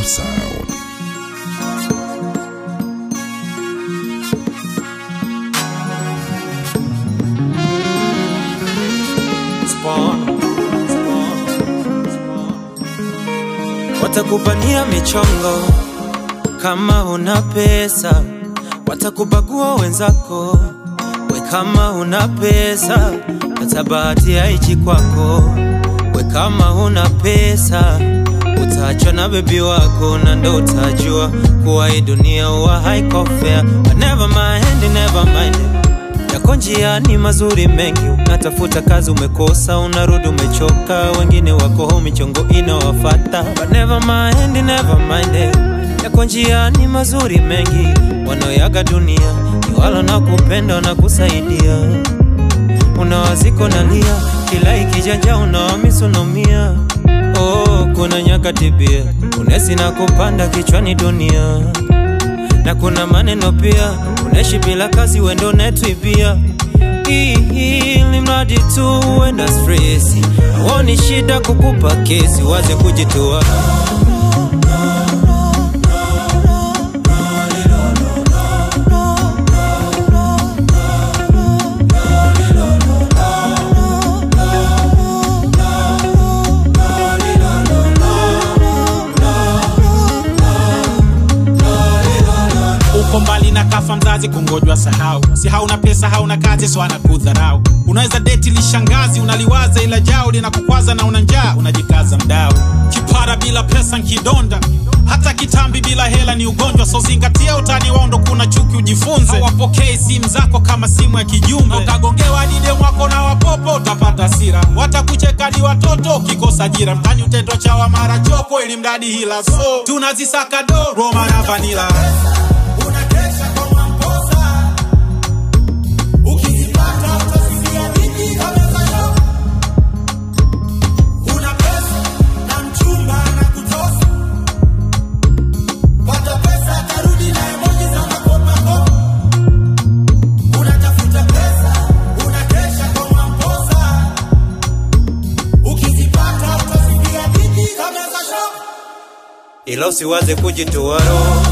New sound. Spawn. Spawn. Spawn. Watakupania michongo kama una pesa, watakubagua wenzako we kama una pesa, hata bahati haichi kwako we kama una pesa utaachwa na bebi wako na ndo utajua kuwa hii dunia huwa haiko fair. But never mind, never mind yako njiani mazuri mengi, unatafuta kazi umekosa, unarudi umechoka, wengine wako home michongo inawafata. But never mind, never mind, yako njiani mazuri mengi, wanaoyaga dunia ni wala na kupenda na kusaidia, unawaziko nalia, kila ikijanja unawamisi unaumia. Oh, kuna nyakati pia unesi na kupanda kichwani dunia na kuna maneno pia, unaishi bila kazi, wendo netwibia ili mradi tu uenda stresi, awoni shida kukupa kesi, waze kujitoa uko mbali na kafa mzazi kungojwa sahau si hauna pesa hauna kazi so anakudharau unaweza deti lishangazi unaliwaza ila jao linakukwaza na una njaa unajikaza mdao kipara bila pesa nkidonda hata kitambi bila hela ni ugonjwa so zingatia utani wao ndo kuna chuki ujifunze hawapokei simu zako kama simu ya kijumbe ukagongewa dide mwako na wapopo utapata sira watakucheka ni watoto ukikosa jira mtani utetwa chawa mara choko ili mradi hila so tunazisaka do roma na vanila unakesha kwa mamposa ukizipata utasikia vingi kamezasho una pesa na mchumba na kutosa pata pesa tarudi na emoji za makopakopa unatafuta pesa unakesha kwa mamposa ukizipata utasikia vingi kamezasho ila usiwaze kujitoa roho